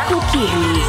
kukiri.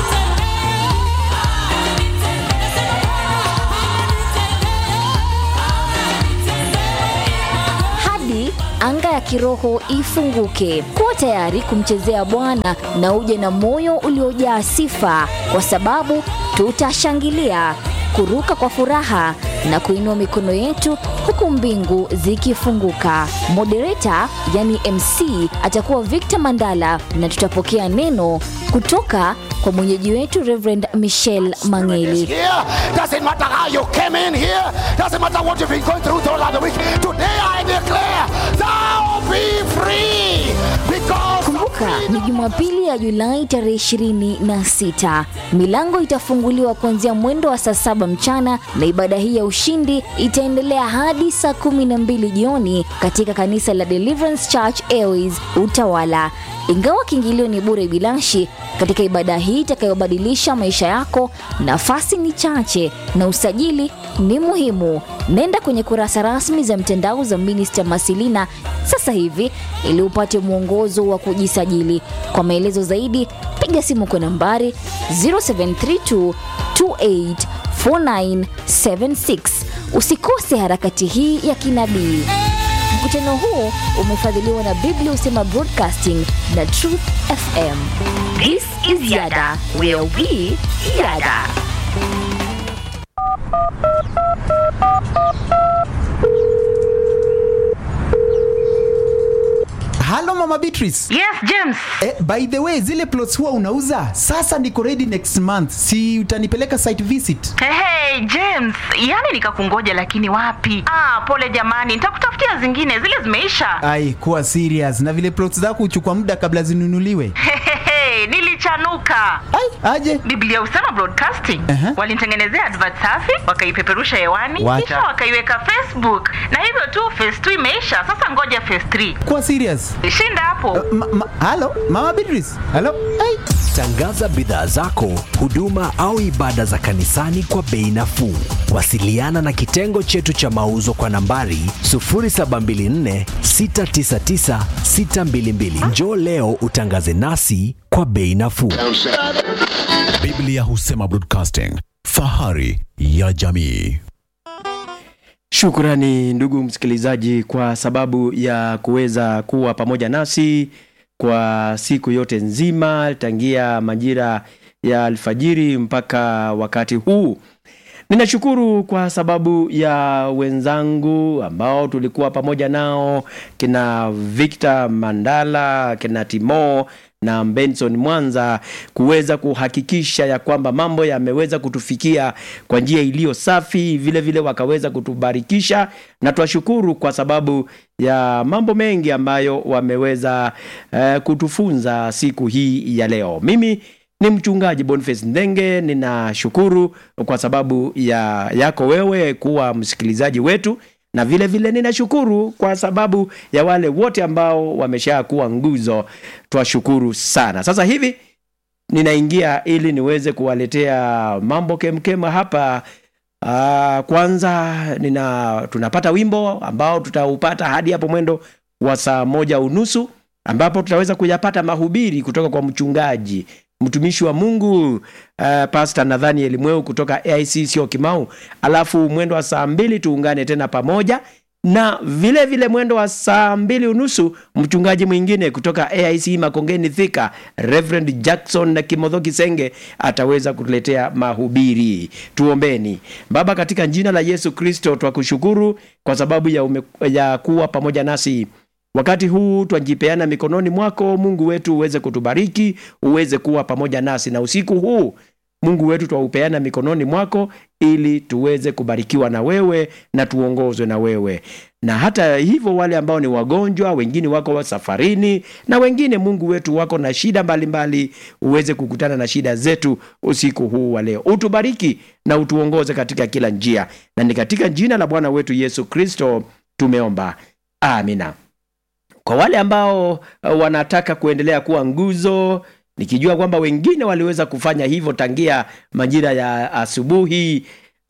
hadi anga ya kiroho ifunguke. Kuwa tayari kumchezea Bwana na uje na moyo uliojaa sifa, kwa sababu tutashangilia, kuruka kwa furaha na kuinua mikono yetu huku mbingu zikifunguka. Moderator yani MC atakuwa Victor Mandala na tutapokea neno kutoka kwa mwenyeji wetu Reverend Michelle Mangeli. here. Doesn't matter how you came in here. Doesn't matter what you've been going through throughout the week. Today I declare, thou be free. Because Kumbuka ni Jumapili ya Julai tarehe 26. Milango itafunguliwa kuanzia mwendo wa saa saba mchana na ibada hii ya ushindi itaendelea hadi saa 12 jioni katika kanisa la Deliverance Church Airways Utawala. Ingawa kiingilio ni bure bilashi, katika ibada hii itakayobadilisha maisha yako, nafasi ni chache na usajili ni muhimu. Nenda kwenye kurasa rasmi za mtandao za Minister Masilina sasa hivi ili upate mwongozo wa kujisajili. Kwa maelezo zaidi, piga simu kwa nambari 0732 284976. Usikose harakati hii ya kinabii. Mkutano huu umefadhiliwa na Biblia Usema Broadcasting na Truth FM. This is Yada, where we yada. halo mama beatrice Yes, James. eh, by the way zile plots huwa unauza sasa niko ready next month si utanipeleka site visit Hey, hey, James, yani nikakungoja lakini wapi? Ah, pole jamani, nitakutafutia zingine, zile zimeisha. ai kuwa serious na vile plots zako huchukua muda kabla zinunuliwe Hehehe, nilichanuka. ai aje Biblia Usema Broadcasting Aha. walinitengenezea advert safi, wakaipeperusha hewani, Wacha. kisha wakaiweka Facebook, na hivyo tu phase 2 imeisha. Sasa ngoja phase 3 kuwa serious shinda hapo. ma, ma, halo mama beatrice halo ai Tangaza bidhaa zako, huduma au ibada za kanisani kwa bei nafuu. Wasiliana na kitengo chetu cha mauzo kwa nambari 0724 699 622. Njoo leo utangaze nasi kwa bei nafuu. Biblia Husema Broadcasting, fahari ya jamii. Shukrani ndugu msikilizaji kwa sababu ya kuweza kuwa pamoja nasi kwa siku yote nzima tangia majira ya alfajiri mpaka wakati huu. Ninashukuru kwa sababu ya wenzangu ambao tulikuwa pamoja nao kina Victor Mandala, kina Timo na Benson Mwanza kuweza kuhakikisha ya kwamba mambo yameweza kutufikia kwa njia iliyo safi, vile vile wakaweza kutubarikisha, na twashukuru kwa sababu ya mambo mengi ambayo wameweza eh, kutufunza siku hii ya leo. Mimi ni mchungaji Boniface Ndenge, ninashukuru kwa sababu ya yako wewe kuwa msikilizaji wetu na vile vile ninashukuru kwa sababu ya wale wote ambao wamesha kuwa nguzo, twashukuru sana. Sasa hivi ninaingia ili niweze kuwaletea mambo kemkem hapa. Uh, kwanza nina tunapata wimbo ambao tutaupata hadi hapo mwendo wa saa moja unusu ambapo tutaweza kuyapata mahubiri kutoka kwa mchungaji mtumishi wa Mungu uh, Pastor Nathaniel Mweu kutoka AIC sio Kimau, alafu mwendo wa saa mbili tuungane tena pamoja na vile vile mwendo wa saa mbili unusu mchungaji mwingine kutoka AIC Makongeni Thika, Reverend Jackson na Kimodho Kisenge ataweza kutuletea mahubiri. Tuombeni. Baba, katika jina la Yesu Kristo twakushukuru kwa sababu ya, ume, ya kuwa pamoja nasi wakati huu twajipeana mikononi mwako Mungu wetu, uweze kutubariki, uweze kuwa pamoja nasi na usiku huu Mungu wetu twaupeana mikononi mwako ili tuweze kubarikiwa na wewe na tuongozwe na wewe. Na hata hivyo, wale ambao ni wagonjwa, wengine wako wa safarini, na wengine Mungu wetu wako na shida mbalimbali mbali, uweze kukutana na shida zetu usiku huu wa leo. Utubariki na utuongoze katika kila njia, na ni katika jina la Bwana wetu Yesu Kristo tumeomba, amina. Kwa wale ambao uh, wanataka kuendelea kuwa nguzo nikijua kwamba wengine waliweza kufanya hivyo tangia majira ya asubuhi.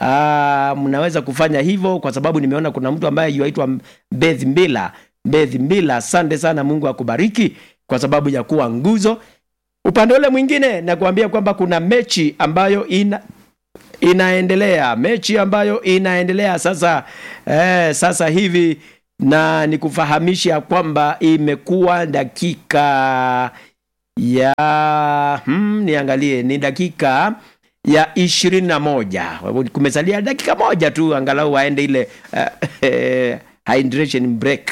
Aa, mnaweza kufanya hivyo kwa sababu nimeona kuna mtu ambaye yuaitwa Beth Mbila. Beth Mbila, asante sana, Mungu akubariki kwa sababu ya kuwa nguzo. upande ule mwingine nakuambia kwamba kuna mechi ambayo ina inaendelea mechi ambayo inaendelea sasa eh, sasa hivi na nikufahamisha kwamba imekuwa dakika ya hmm, niangalie ni dakika ya ishirini na moja kumesalia dakika moja tu angalau waende ile uh, hydration break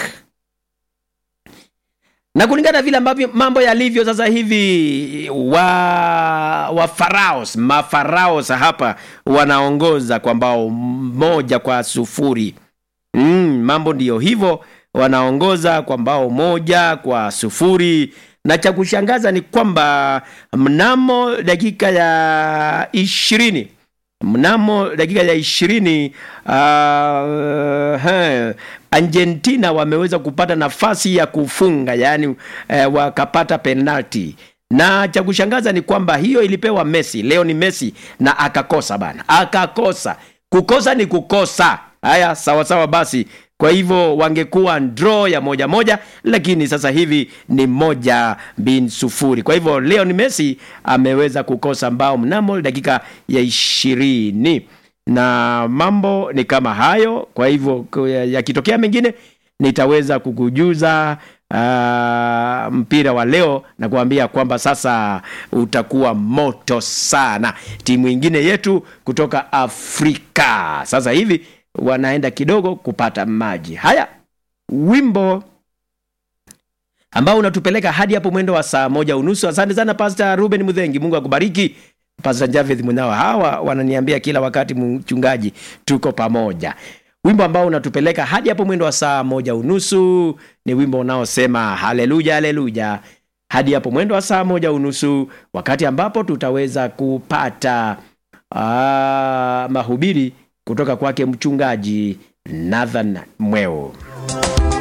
na kulingana na vile ambavyo mambo yalivyo sasa hivi wa wa faraos mafaraos hapa wanaongoza kwa mbao moja kwa sufuri mm, mambo ndiyo hivyo wanaongoza kwa mbao moja kwa sufuri na cha kushangaza ni kwamba mnamo dakika ya ishirini mnamo dakika ya ishirini uh, he, argentina wameweza kupata nafasi ya kufunga yaani eh, wakapata penalti na cha kushangaza ni kwamba hiyo ilipewa messi leo ni messi na akakosa bana akakosa kukosa ni kukosa haya sawasawa basi kwa hivyo wangekuwa draw ya moja moja lakini sasa hivi ni moja bin sufuri kwa hivyo leo ni messi ameweza kukosa mbao mnamo dakika ya ishirini na mambo ni kama hayo kwa hivyo yakitokea mengine nitaweza kukujuza uh, mpira wa leo na kuambia kwamba sasa utakuwa moto sana timu ingine yetu kutoka afrika sasa hivi wanaenda kidogo kupata maji haya wimbo ambao unatupeleka hadi hapo mwendo wa saa moja unusu asante sana pasta ruben mudhengi mungu akubariki pasta javeth mwenao hawa wananiambia kila wakati mchungaji tuko pamoja wimbo ambao unatupeleka hadi hapo mwendo wa saa moja unusu ni wimbo unaosema haleluya haleluya hadi hapo mwendo wa saa moja unusu wakati ambapo tutaweza kupata aa, mahubiri kutoka kwake mchungaji nathan mweo